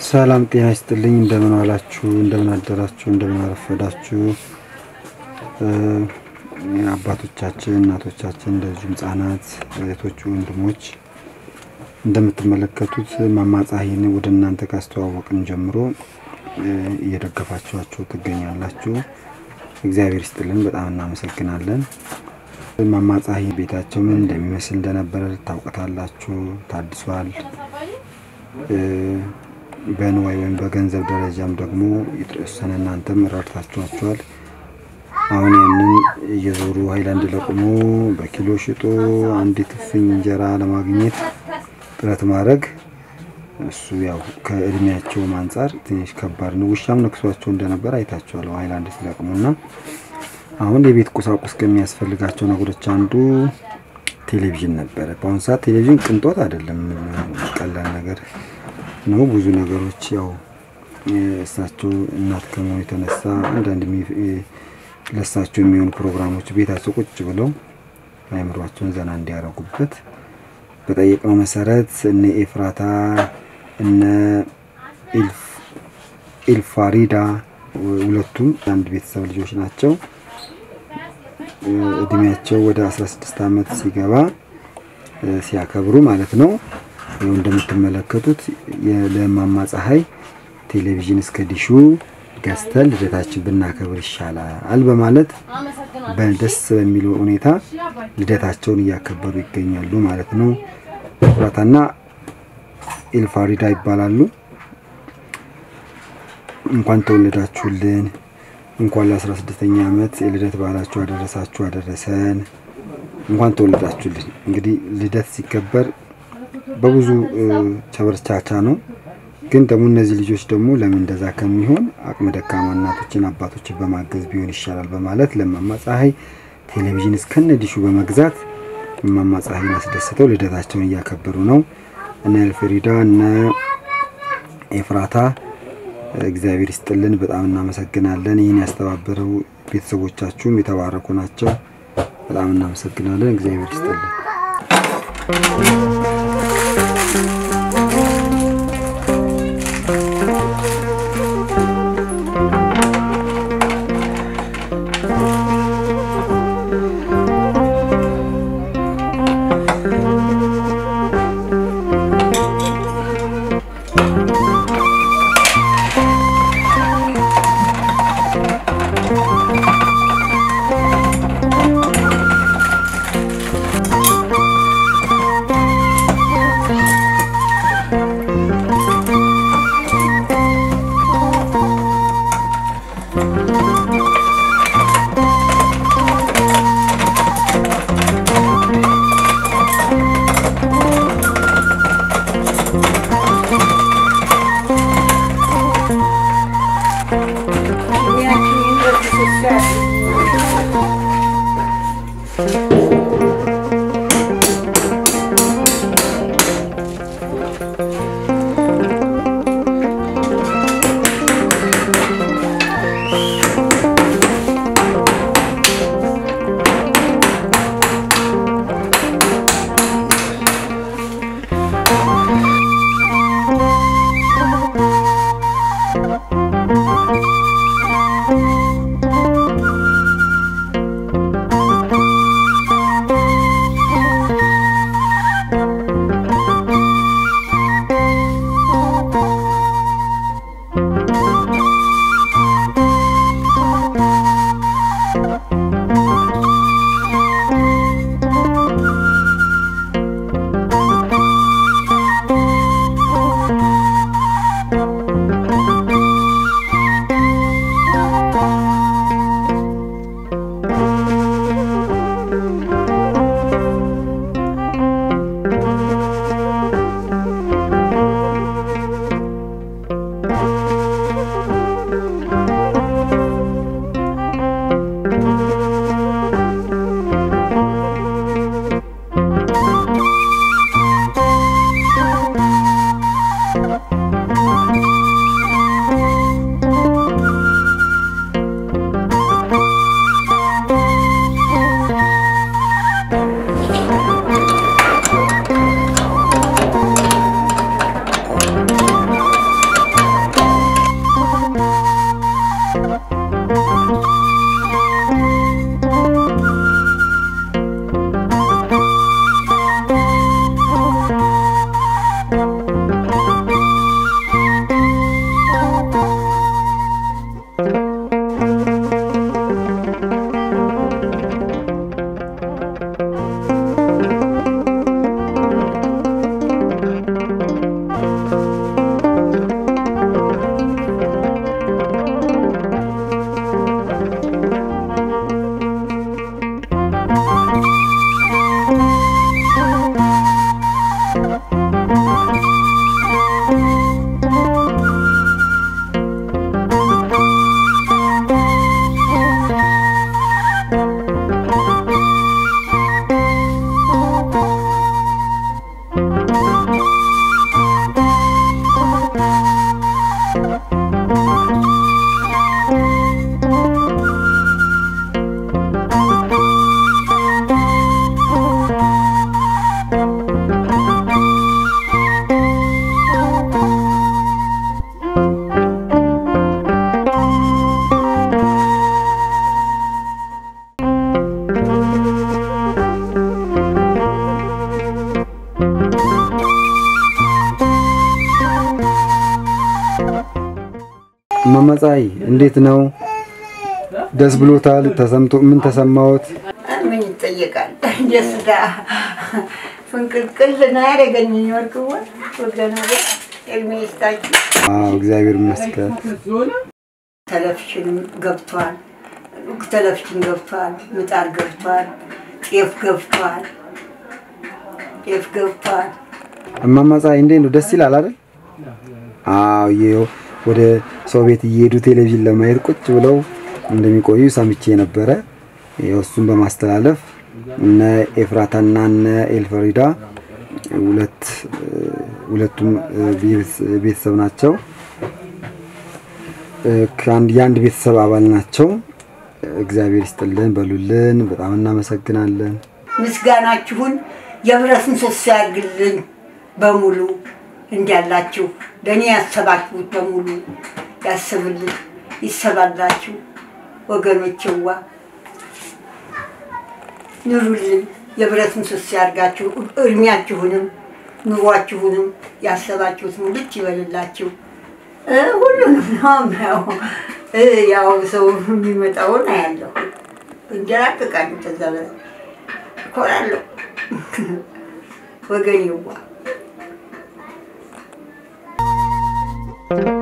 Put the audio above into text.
ሰላም ጤና ይስጥልኝ። እንደምን ዋላችሁ፣ እንደምን አደራችሁ፣ እንደምን አረፈዳችሁ። አባቶቻችን፣ እናቶቻችን፣ እንደዚሁም ሕጻናት፣ እህቶች፣ ወንድሞች እንደምትመለከቱት ማማ ፀሐይን ወደ እናንተ ካስተዋወቅን ጀምሮ እየደገፋችኋቸው ትገኛላችሁ። እግዚአብሔር ይስጥልን፣ በጣም እናመሰግናለን። ማማ ፀሐይ ቤታቸው ምን እንደሚመስል እንደነበረ ታውቀታላችሁ። ታድሷል። በንዋይ ወይም በገንዘብ ደረጃም ደግሞ የተወሰነ እናንተም ረድታችኋቸዋል። አሁን ያንን እየዞሩ ሀይላንድ ለቁሞ በኪሎ ሽጦ አንዲት እፍኝ እንጀራ ለማግኘት ጥረት ማድረግ እሱ ያው ከእድሜያቸውም አንጻር ትንሽ ከባድ ነው። ውሻም ነክሷቸው እንደነበር አይታችኋል። ሀይላንድ ሲለቅሙና አሁን የቤት ቁሳቁስ ከሚያስፈልጋቸው ነገሮች አንዱ ቴሌቪዥን ነበረ። በአሁኑ ሰዓት ቴሌቪዥን ቅንጦት አይደለም፣ ቀላል ነገር ነው። ብዙ ነገሮች ያው እሳቸው እናት ከመሆኑ የተነሳ አንዳንድ ለእሳቸው የሚሆኑ ፕሮግራሞች ቤታቸው ቁጭ ብለው አእምሯቸውን ዘና እንዲያደርጉበት በጠየቅነው መሰረት እነ ኤፍራታ እነ ኢልፋሪዳ ሁለቱም አንድ ቤተሰብ ልጆች ናቸው። እድሜያቸው ወደ 16 ዓመት ሲገባ ሲያከብሩ ማለት ነው። ይኸው እንደምትመለከቱት ለማማ ፀሐይ ቴሌቪዥን እስከ ዲሹ ገዝተን ልደታችን ብናከብር ይሻላል በማለት በደስ በሚል ሁኔታ ልደታቸውን እያከበሩ ይገኛሉ ማለት ነው። ኩራታና ኤልፋሪዳ ይባላሉ። እንኳን ተወለዳችሁልን፣ እንኳን ለ16ኛ ዓመት የልደት በዓላችሁ አደረሳችሁ አደረሰን። እንኳን ተወለዳችሁልን። እንግዲህ ልደት ሲከበር በብዙ ቸበርቻቻ ነው። ግን ደግሞ እነዚህ ልጆች ደግሞ ለምን እንደዛ ከሚሆን አቅመ ደካማ እናቶችን አባቶችን በማገዝ ቢሆን ይሻላል በማለት ለማማ ፀሐይ ቴሌቪዥን እስከነ ዲሹ በመግዛት ማማ ፀሐይን አስደስተው ልደታቸውን እያከበሩ ነው። እነ ኤልፍሪዳ እነ ኤፍራታ እግዚአብሔር ይስጥልን፣ በጣም እናመሰግናለን። ይህን ያስተባበረው ቤተሰቦቻችሁም የተባረኩ ናቸው። በጣም እናመሰግናለን። እግዚአብሔር ይስጥልን። እማማ ፀሐይ እንዴት ነው? ደስ ብሎታል? ተሰምቶ ምን ተሰማዎት? ምን ይጠየቃል? ደስታ ፍንቅልቅል ነው ያደረገኝ። ወርቅዋ ወገና እድሜ ይስጣችሁ። አዎ እግዚአብሔር ይመስገን። ቴሌቪዥን ገብቷል፣ ቴሌቪዥን ገብቷል፣ ምጣድ ገብቷል፣ ጤፍ ገብቷል፣ ጤፍ ገብቷል። እማማ ፀሐይ እንዴት ነው? ደስ ይላል አይደል? አዎ ይኸው ወደ ሰው ቤት እየሄዱ ቴሌቪዥን ለማየት ቁጭ ብለው እንደሚቆዩ ሰምቼ ነበረ። ይኸው እሱን በማስተላለፍ እነ ኤፍራታና እነ ኤልፈሪዳ ሁለት ሁለቱም ቤተሰብ ናቸው። ከአንድ የአንድ ቤተሰብ አባል ናቸው። እግዚአብሔር ይስጥልን በሉልን። በጣም እናመሰግናለን። ምስጋናችሁን የብረት ምሰሶ ያድርግልን በሙሉ እንዳላችሁ ለእኔ ያሰባችሁት በሙሉ ያስብልን ይሰባላችሁ ወገኖችዋ ኑሩልን። የብረት ምሰሶ ያድርጋችሁ። እድሜያችሁንም ኑሯችሁንም ያሰባችሁት ሙልጭ ይበልላችሁ። እ ሁሉንም ነው ያው እ ያው ሰው የሚመጣውን አያለሁ እንጀራቅቃሉ ተዛ በላይ እኮራለሁ ወገኔዋ